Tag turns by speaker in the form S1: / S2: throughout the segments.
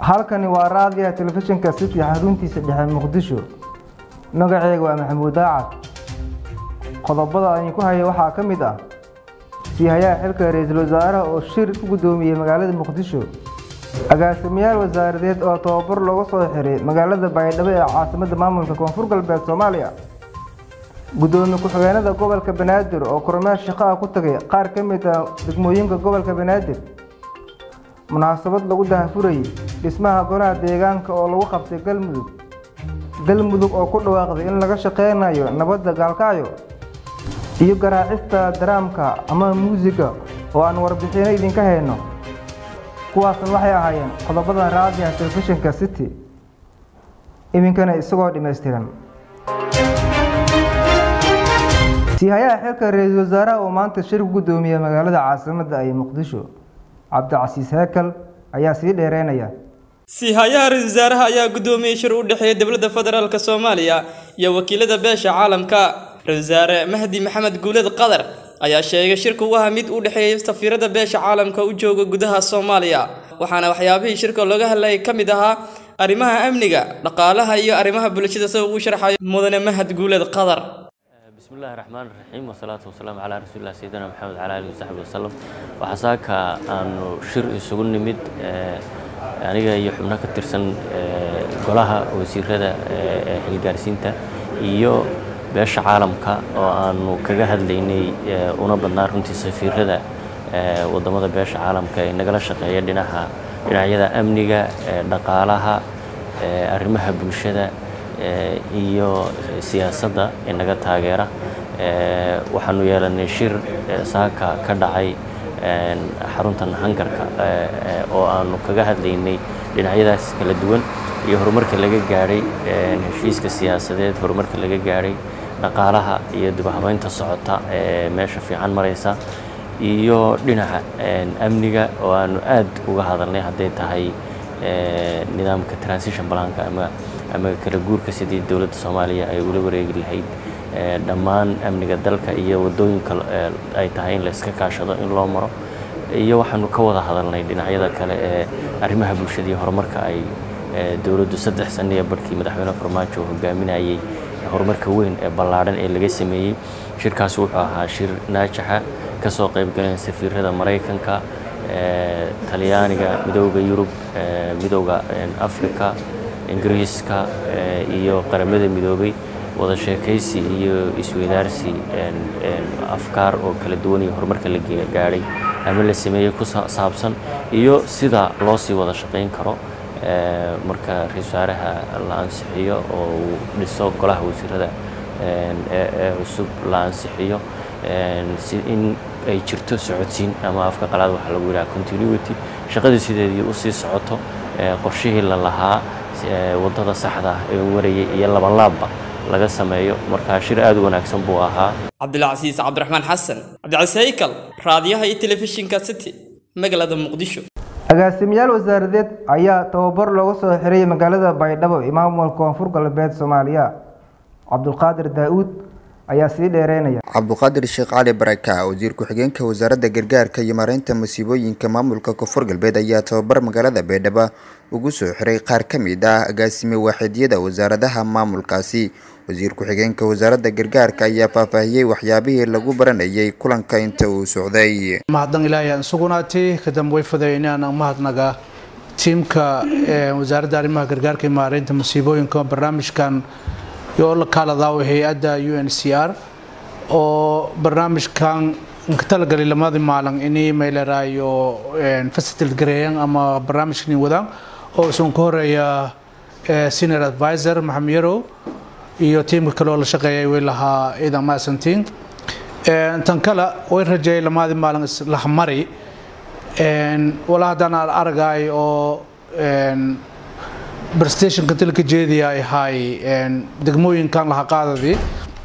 S1: halkani waa raadiyaha telefishinka city xaruntiisa dhexe muqdisho magaceyga waa maxamuud daacad qodobada aan ku haya waxaa ka mid ah siihayaha xilka ra-iisul wasaaraha oo shir ku guddoomiyey magaalada muqdisho agaasimayaal wasaaradeed oo tababar looga soo xiray magaalada baydhabo ee caasimadda maamulka koonfur galbeed soomaaliya guddoomiye ku-xigeenada gobolka banaadir oo kormeer shaqo ah ku tagay qaar ka mid ah degmooyinka gobolka banaadir munaasabad lagu dahafurayay dhismaha golaha deegaanka oo lagu qabtay galmudug galmudug oo ku dhawaaqday in laga shaqeynayo nabadda gaalkacyo iyo garaacista daraamka ama muusiga oo aan warbixino idinka hayno kuwaasna waxay ahaayeen qodobada raadiyaha telefishinka city iminkana isagoo dhammaystiran siihayaha xilka ra-iisul wasaaraha oo maanta shir ku guddoomiyey magaalada caasimadda ay muqdisho cabdicasiis heekal ayaa sii dheereynaya
S2: siihayaha ra-isul wasaaraha ayaa guddoomiyey shir u dhexeeya dowladda federaalk soomaaliya iyo wakiilada beesha caalamka ra-isul wasaare mahdi maxamed guuled qadar ayaa sheegay shirku u ahaa mid u dhexeeya safiirada beesha caalamka u jooga gudaha soomaaliya waxaana waxyaabihii shirka looga hadlayay ka mid ahaa arrimaha amniga dhaqaalaha iyo arrimaha bulshada sida uu sharxayo mudane mahad guuled qadar
S3: بسم الله الرحمن الرحيم والصلاة والسلام على رسول الله سيدنا محمد وعلى آله وصحبه وسلم وحساكا أنه شر isugu nimid aniga iyo xubno ka tirsan golaha wasiirada xilgaarsiinta iyo beesha caalamka oo aanu kaga hadlaynay una badnaa runtii safiirada wadamada beesha caalamka ee nagala shaqeeya dhinaca dhinacyada amniga dhaqaalaha arrimaha bulshada iyo siyaasadda inaga taageera waxaanu yeelanay shir saaka ka dhacay xaruntan hangarka oo aanu kaga hadlaynay dhinacyadaas kala duwan iyo horumarka laga gaadhay heshiiska siyaasadeed horumarka laga gaadhay dhaqaalaha iyo dibahabeynta socota ee meesha fiican maraysa iyo dhinaca amniga oo aanu aad uga hadalnay hadday tahay nidaamka transition balanka ama ama kala guurka sidii dowladda soomaaliya ay ula wareegi lahayd dhammaan amniga dalka iyo wadooyinka ay tahay in la iska kaashado in loo maro iyo waxaanu ka wada hadalnay dhinacyada kale ee arrimaha bulshada iyo horumarka ay dowladdu saddex sano iyo barhkii madaxweyne farmaajo hogaaminayay horumarka weyn ee ballaadhan ee laga sameeyey shirkaas wuxuu ahaa shir naajaxa kasoo qaybgaleen safiirada maraykanka talyaaniga midooda yurub midooda africa ingiriiska iyo qaramada midoobay wada sheekaysi iyo isweydaarsi afkaar oo kala duwan iyo horumarka la gaadhay ama la sameeyey ku saabsan iyo sida loo sii wada shaqayn karo marka ra-isul wasaaraha la ansixiyo oo uu dhiso golaha wasiirada ee cusub la ansixiyo si in ay jirto socodsiin ama afka qalaad waxaa lagu yidhaha continuity shaqadii sideedii usii socoto qorshihii la lahaa wadada saxda ah ee warayay iyo labanlaabba laga sameeyo markaa shir aad u wanaagsan buu ahaa
S2: cabdilcasiis cabdiraxmaan xasan cabdicasiis haykal raadiyaha iyo telefishinka city magaalada muqdisho
S1: agaasimayaal wasaaradeed ayaa tababar looga soo xiray magaalada baydhabo maamulka koonfur galbeed soomaaliya cabdulqaadir daa-uud ayaa sii dheereynaya
S4: cabduqaadir sheekh cali baraka wasiir ku-xigeenka wasaaradda gargaarka iyo maareynta masiibooyinka maamulka koonfur galbeed ayaa tababar magaalada baydhabo ugu soo xiray qaar ka mid ah agaasime waaxidyada wasaaradaha maamulkaasi wasiir ku-xigeenka wasaaradda gargaarka ayaa faahfaahiyey waxyaabihii lagu baranayay kulanka inta uu socday
S5: mahadnaq ilaahay aan sugunaatay kadamba way fudaynaan mahadnaga tiimka wasaaradda arrimaha gargaarka iyo maareynta masiibooyinka barnaamijkan iyo la kaaladaao hay-adda u n c r oo barnaamijkan ka talagalay lamadii maalin inay mayleraayo facilitate gareeyaan ama barnaamijkani wadaan oo isun ka horeeya senior advisor maxamed yarow iyo tiimka kale oo la shaqeeyay way lahaa ciidan maasantiin tan kale way rajeeyay lamadii maalin islahmari walaa haddaan aragaay oo prestationka dalka jeediya ay ahay degmooyinkan laha qaadadii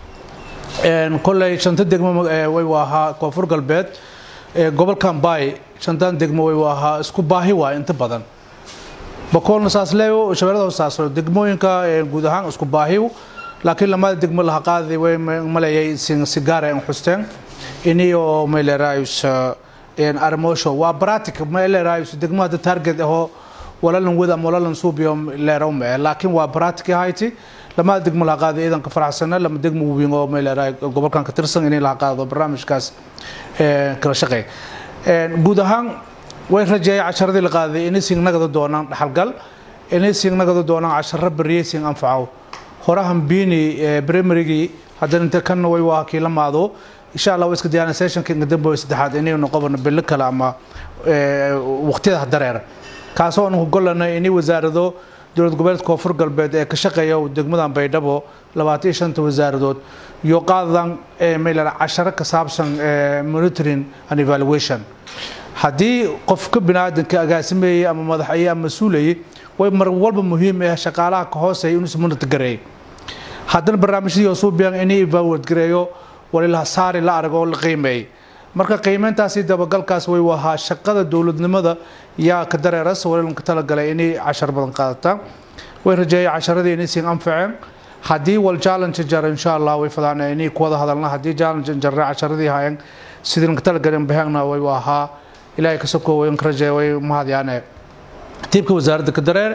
S5: koley shanta degmo way ahaa koonfur galbeed gobolkan bay shantan degmo way ahaa isku baahi waay inta badan bakoolna saas leeyo shabeellada saas degmooyinka guud ahaan isku baahi laakiin lamada degmo laha qaadadii way maleeyay si gaar ay xusteen iniyo meeleraayus armoosho waa bratic meeleraayus degmada target ahoo walalan wada ama walalan suubiyo leerow mee laakiin waa baraatiki hayti lama degmo laha qaaday ciidanka faraxsana lama degmo weyn oo meeleeraay gobolkan ka tirsan inay laha qaado barnaamijkaas kala shaqeey guud ahaan way rajeeyay casharadii la qaaday inay singnagada doonaan dhaxalgal inay singnagada doonaan casharo bariyay sing anfacow horahan biini primarygii haddana inta kanna way waa kii la maado insha allah waa iska diyaana sessionka dambe saddexaad inaynu qabano bilo kale ama waqtiyada dareera kaasoo aan golana inay wasaarado dowlad goboleedka koonfur galbeed ee ka shaqeeya degmadan baydhabo labaatan iyo shanta wasaaradood iyo qaadadan maylan casharo ka saabsan monitoring and evaluation haddii qofka biniaadanka agaasimeeyey ama madaxaye ama mas-uulayey way mar walba muhiim ah shaqaalaha ka hooseeya inuu ismunata gareeyay haddana barnaamijyadii suubiyan inay evaluate gareeyo walilaha saari la arag oo la qiimeeyay marka qiimeyntaasi dabagalkaas way wahaa shaqada dowladnimada yaa ka dareeras walilanka talagalay inay cashar badan qaadataan way rajeeyay casharadii inay siin anfaceen haddii wal challenge jar insha allah way fadaan inay ku wada hadalna haddii challenge jarre casharadii hayan sidii lanka talagaleen bahagna way wahaa ilaahay ka soko way ka rajeeya way mahadyaane tiibka wasaaradda ka dareer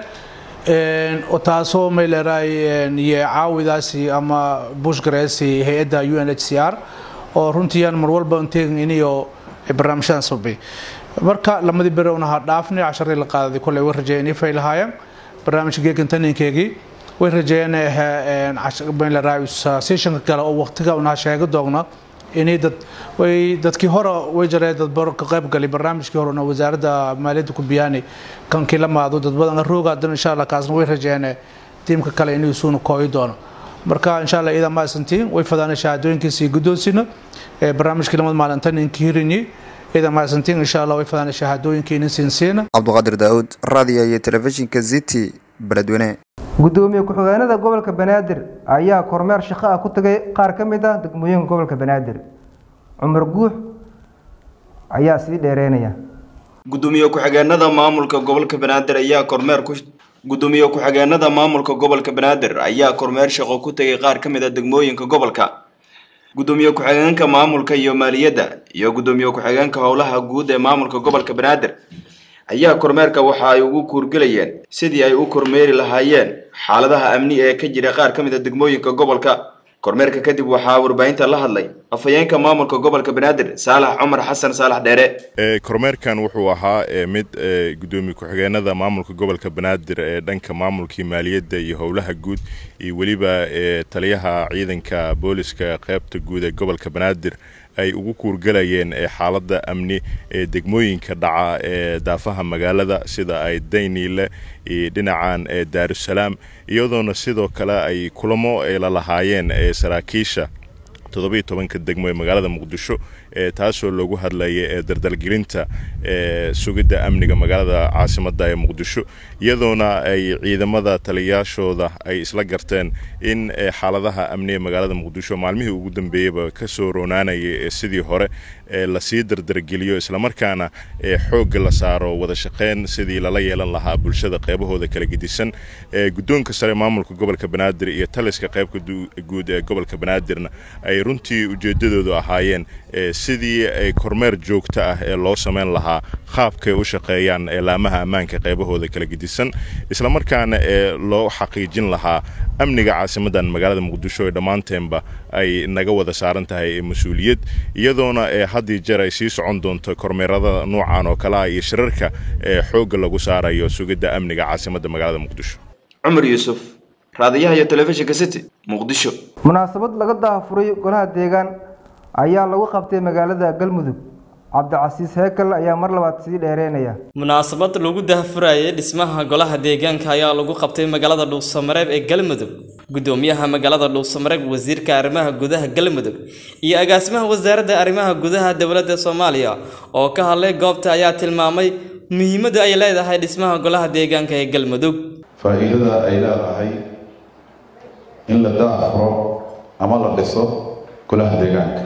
S5: taasoo may leeraay iyo caawidaasi ama bushgareesi hay-adda u n h c r oo runtiiyaan mar walba inteegin iniyo barnaamijyadan sabay marka lamadii bere unaha dhaafnay casharadii la qaadaday kolley way rajeeyeen inay faylahaayeen barnaamijka geekantaninkeegii way rajeeyeen sessionka kale oo waqtiga unaha sheega doogna inay dad way dadkii hore way jareen dad baro ka qayb galay barnaamijkii hore oo wasaaradda maaliyadda ku biyaanay kankii la maado dad badan rooga haddana insha allah kaasna way rajeeyeen tiimka kale inuu suuna kooyi doono marka insha allah iidan maasantiin way fadaan shahaadooyinkiisii guddoonsina barnaamijkii lamad maalinta ninkii hirinyi iidan maasantiin insha allah way fadaan shahaadooyinkii inin siinsiina
S4: cabduqaadir daawud raadiyo iyo telefishinka city beledweyne
S1: gudoomiye ku-xigeenada gobolka banaadir ayaa kormeer shaqo ah ku tagay qaar ka mid ah degmooyinka gobolka banaadir cumar guux ayaa sii dheereynaya
S6: gudoomiye ku-xigeenada maamulka gobolka banaadir ayaa kormeer ku gudoomiye ku-xigeenada maamulka gobolka banaadir ayaa kormeer shaqo ku tegay qaar ka mid a degmooyinka gobolka gudoomiye ku-xigeenka maamulka iyo maaliyadda iyo gudoomiye ku-xigeenka howlaha guud ee maamulka gobolka banaadir ayaa kormeerka waxa ay ugu kuurgelayeen sidii ay u kormeeri lahaayeen xaaladaha amni ee ka jira qaar ka mid a degmooyinka gobolka kormeerka kadib waxaa warbaahinta la hadlay afhayeenka maamulka gobolka banaadir saalax cumar xasan saalax dheere
S7: kormeerkan wuxuu ahaa mid gudoomiye ku-xigeenada maamulka gobolka banaadir ee dhanka maamulkii maaliyadda iyo howlaha guud iyo weliba taliyaha ciidanka booliska qeybta guud ee gobolka banaadir ay ugu kuurgalayeen xaaladda amni ee degmooyinka dhaca ee daafaha magaalada sida ay dayniile iyo dhinacan daarusalaam iyadoona sidoo kale ay kulamo ay la lahaayeen saraakiisha toddobiyo tobanka degmo ee magaalada muqdisho taasoo loogu hadlayay dardalgelinta sugidda amniga magaalada caasimadda ee muqdisho iyadoona ay ciidamada taliyayaashooda ay isla garteen in xaaladaha amni ee magaalada muqdisho maalmihii ugu dambeeyeyba ka soo roonaanayay sidii hore lasii dardargeliyo islamarkaana xoogga la saaro wada shaqeyn sidii lala yeelan lahaa bulshada qeybahooda kala gedisan guddoonka sare maamulka gobolka banaadir iyo taliska qeybka guud ee gobolka banaadirna ay runtii ujeedadoodu ahaayeen sidii ay kormeer joogto ah ee loo samayn lahaa qaabkay u shaqeeyaan laamaha ammaanka qeybahooda kala gedisan islamarkaana ee loo xaqiijin lahaa amniga caasimadan magaalada muqdisho ee dhammaanteenba ay naga wada saaran tahay mas-uuliyad iyadoona ee haddii jeer ay sii socon doonto kormeerada noocan oo kale ah iyo shirarka ee xoogga lagu saarayo sugidda amniga caasimadda magaalada muqdisho
S6: cumar yuusuf raadiyaha iyo telefishinka city muqdisho
S1: munaasabad laga daafuray golaha deegaan ayaa lagu qabtay magaalada galmudug cabdicasiis heekal ayaa mar labaad sii dheereynaya
S2: munaasabad lagu daahfurayay dhismaha golaha deegaanka ayaa lagu qabtay magaalada dhuusamareeb ee galmudug gudoomiyaha magaalada dhuusamareeb wasiirka arrimaha gudaha galmudug iyo agaasimaha wasaaradda arrimaha gudaha dowladda soomaaliya oo ka hadlay goobta ayaa tilmaamay muhiimadda ay leedahay dhismaha golaha deegaanka ee galmudug
S8: faa'iidada ay leedahay in la daafuro ama la dhiso golaha deegaanka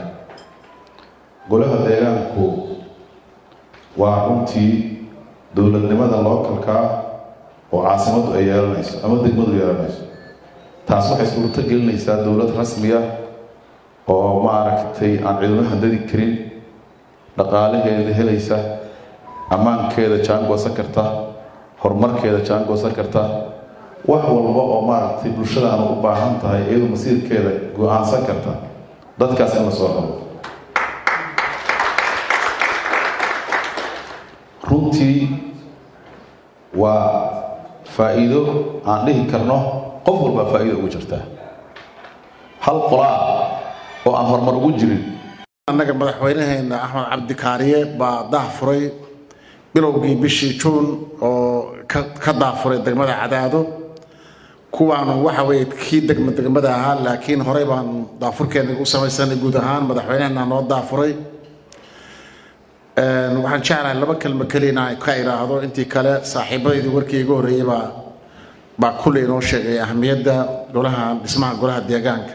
S8: golaha deegaanku waa runtii dowladnimada lookalka oo caasimaddu ay yeelanayso ama degmadu yeelanayso taas waxay suurto gelinaysaa dowlad rasmiya oo maaragtay aan cidino handadi karin dhaqaalaheeda helaysa ammaankeeda jaangoosan karta horumarkeeda jaangoosan karta wax walba oo maaragtay bulshadaanu u baahan tahay iyadoo masiirkeeda go-aansan karta dadkaas in la soo helo runtii waa faa'iido aan dhihi karno qof walbaa faa'iido ugu jirtaa hal qolaa oo aan horumar ugu jirin
S9: annaga madaxweynaheena axmed cabdikaariye baa daafuray bilowgii bishii juun oo ka daafuray degmada cadaado kuwaanu waxa weye kii degma degmada ahaa laakiin horey baanu daafurkeena u samaysanay guud ahaan madaxweynaheena noo daafuray waxaan jeclahay laba kelmo keliya inaan ka idhaahdo intii kale saaxiibadeydii warkii iga horreeyey baa baa kulley inoo sheegay ahamiyadda golaha dhismaha golaha deegaanka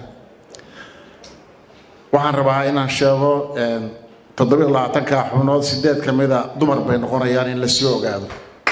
S9: waxaan rabaa inaan sheego toddobiyo labaatanka xubnood sideed ka mida dumar bay noqonayaan in lasii ogaado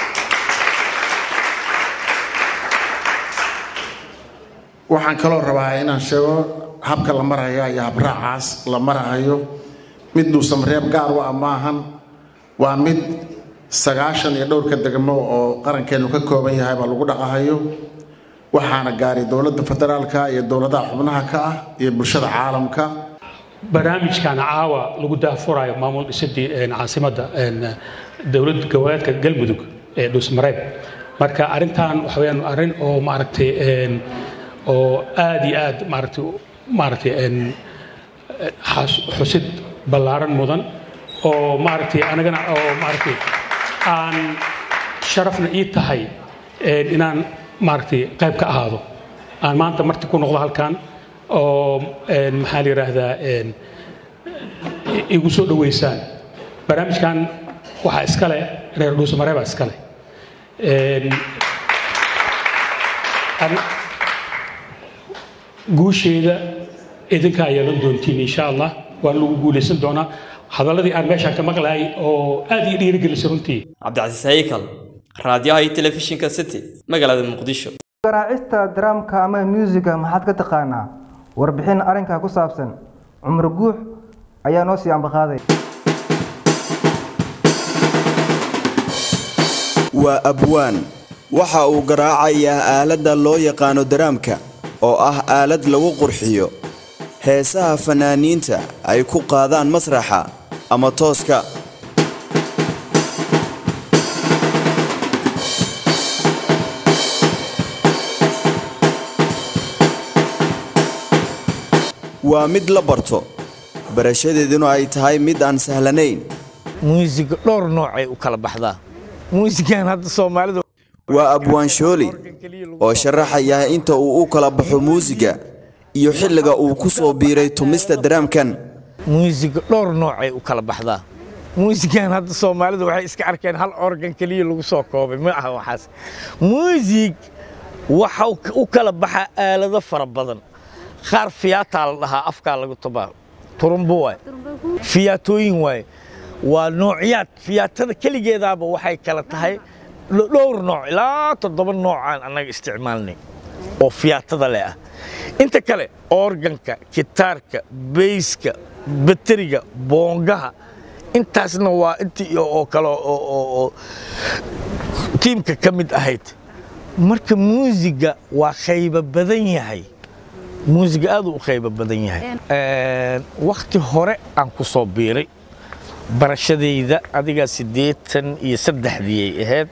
S9: waxaan kaloo rabaa inaan sheego habka la maraya iyo habraacaas la marahayo mid duusan reeb gaar u ah maahan waa mid sagaashan iyo dhowrka degmo oo qarankeenu ka kooban yahay baa lagu dhaqahayo waxaana gaaray dowladda federaalka iyo dowladaha xubnaha ka ah iyo bulshada caalamka
S10: barnaamijkan caawa lagu daafurayo maamul dhisidii caasimadda dowlad goboleedka galmudug ee dhuusmareeb marka arrintan waxa weyaan arrin oo maaragtay oo aad iyo aad maaragtay maaragtay xusid ballaaran mudan oo maaragtay anagana oo maaragtay aan sharafna ii tahay inaan maaragtay qayb ka ahaado aan maanta marti ku noqdo halkan oo maxaa la yidhaahdaa igu soo dhoweysaan barnaamijkan waxaa iskale reer dhuusamareebaa iskale guusheeda idinkaa yeelan doontiin insha allah waan lagu guulaysan doonaa hadalladii aan meeshaan ka maqlaayay oo aad ii dhiirigelisay runtii
S2: cabdicasiis haykal raadiyaha iyo telefishinka city magaalada muqdisho
S1: garaacista daraamka ama muusiga maxaad ka taqaanaa warbixin arrinkaa ku saabsan cumar guux ayaa noo sii ambaqaaday
S11: waa abwaan waxa uu garaacayaa aaladda loo yaqaano daraamka oo ah aalad lagu qurxiyo heesaha fannaaniinta ay ku qaadaan masraxa ama tooska waa mid la barto barashadeeduna ay tahay mid aan sahlanayn
S12: muusiga dhowr noocay u kala baxdaa muusigan hadda soomaalida
S11: waa abwaan shooli oo sharaxaya inta uu u kala baxo muusiga iyo xilliga uu ku soo biiray tumista daraamkan
S12: muusiga dhowr noocay u kala baxdaa muusigan hadda soomaalida waxay iska arkeen hal organ keliya lagu soo koobay ma aha waxaas muusig waxa u kala baxaa aalado fara badan qaar fiyaataa la dhahaa afkaa lagu tabaa turumbo waay fiyaatooyin waaye waa noocyaad fiyaatada keligeedaaba waxay kala tahay dhowr nooc ilaa toddoba noocaan annaga isticmaalnay oo fiyaatada leh ah inta kale organka kitaarka beyska bateriga boongaha intaasna waa intii oo kale oo tiimka ka mid ahayd marka muusiga waa qaybo badan yahay muusiga aad u qaybo badan yahay wakhti hore aan ku soo biiray barashadayda adiga siddeetan iyo saddexdii ay ahayd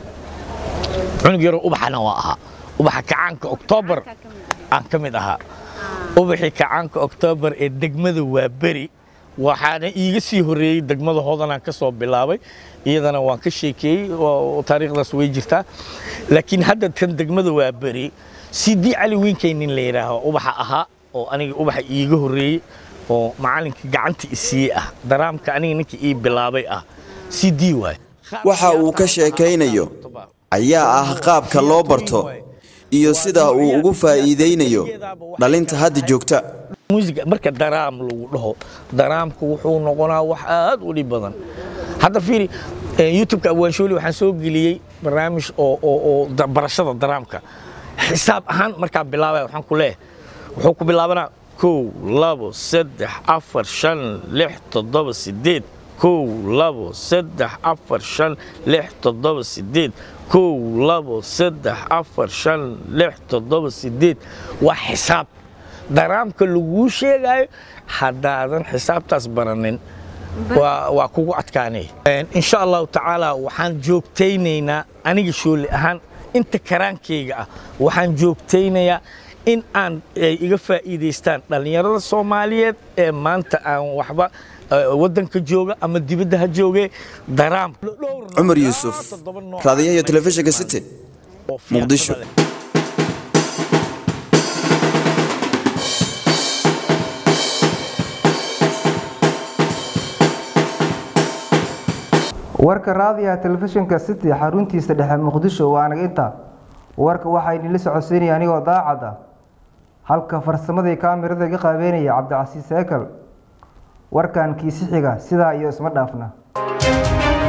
S12: cunug yaroo ubaxana waa ahaa ubaxa kacaanka oktoobar aan ka mid ahaa ubaxii kacaanka oktoobar ee degmada waa beri waxaana iiga sii horreeyey degmada hoodanaan ka soo bilaabay iyadana waan ka sheekeeyey taariikhdaas way jirtaa laakiin hadda tan degmada waa beri sidii cali wiinkaynin la yidhaaho ubaxa ahaa oo aniga ubaxa iiga horreeyey oo macalinka gacanta isiiye ah daraamka aniga ninka ii bilaabay ah cd waay
S11: waxa uu ka sheekaynayo ayaa ah qaabka loo barto iyo sida uu ugu faa'iidaynayo dhalinta hadda joogta
S12: muusiga marka daraam lagu dhaho daraamku wuxuu noqonaa wax aad u dhib badan hadda fiiri youtubeka abwaanshooli waxaan soo geliyey barnaamij oo oo oo barashada daraamka xisaab ahaan markaa bilaabaya waxaan ku leeyahay wuxuu ku bilaabanaa kow labo saddex afar shan lix toddoba siddeed kow labo saddex afar shan lix toddoba sideed kow labo saddex afar shan lix toddoba sideed waa xisaab daraamka laguu sheegayo haddaadan xisaabtaas baranin waa waa kugu adkaanay insha allahu tacaala waxaan joogtaynaynaa aniga shooli ahaan inta karaankayga ah waxaan joogtaynayaa in aan ay iga faa'iidaystaan dhallinyarada soomaaliyeed ee maanta aan waxba eh, waddanka jooga ama dibadda ha joogee daraam
S11: cumar yuusuf raadiyaha iyo telefishinka city muqdisho
S1: warka raadiyaha telefishinka city xaruntiisa dhexe muqdisho waa anaga inta warka waxaa idinla socodsiinaya anigoo daacad ah halka farsamadii kaamirada iga qaabeynaya cabdicasiis seekal warkan kiisi xiga sidaa iyo isma dhaafna